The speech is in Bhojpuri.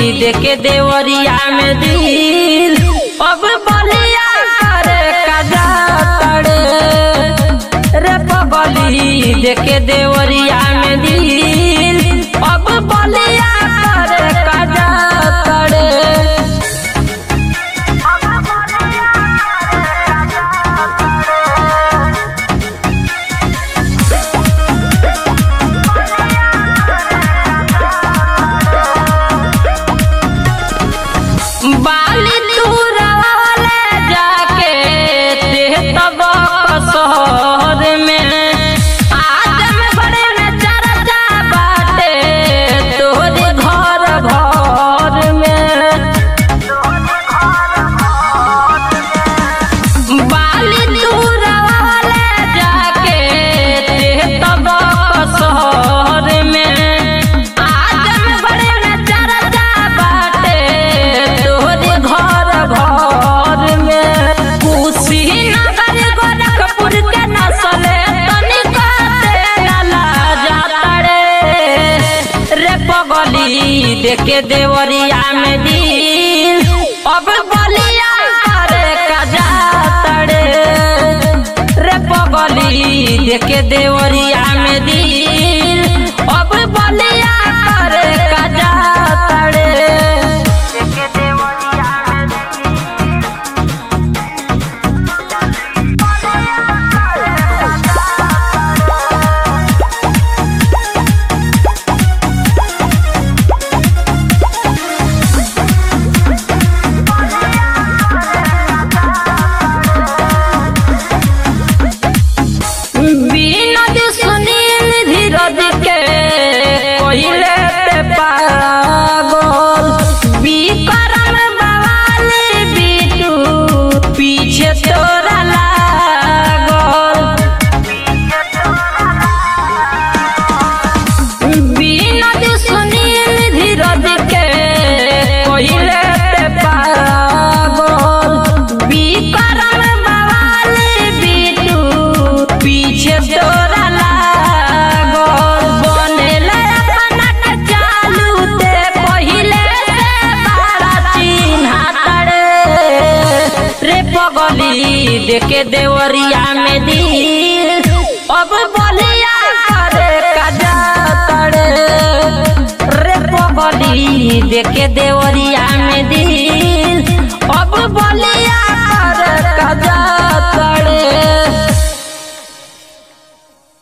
देके देवरिया में दिल अब बलिया करे कजा तड़े रे पगली देके देवरिया में दिल अब बलिया करे कजा तड़े बाली तुरवाले जाके ते तब शहर में आदम बड़े में चर्चा बाटे तोरे घर भर में बाली तुरवाले जाके ते तब शहर में आदम बड़े में चर्चा बाटे तोरे घर भर में कुशीनगर गोरखपुर के नस्ले तनिका तेला जाता रे रे पगली देखे देवरिया में दिल अब बलिया करे कजा तड़े रे पगली देखे देवरिया में दिल अब बलिया करे कजा तड़े विनोद सुनील धीरज के कोइले पे पागल विक्रम बवाली बिटू पीछे तोरा लागल विनोद सुनील धीरज के कोइले पे पागल विक्रम बवाली बिटू पीछे तोरा लागल बनेल अपना के चालू ते पहिले से बड़ा चिन्हा तड़े रे पगली देखे देवरिया में दिल अब बलिया करे कजा तड़े रे पगली देखे देवरिया में दिल अब बलिया करे कजा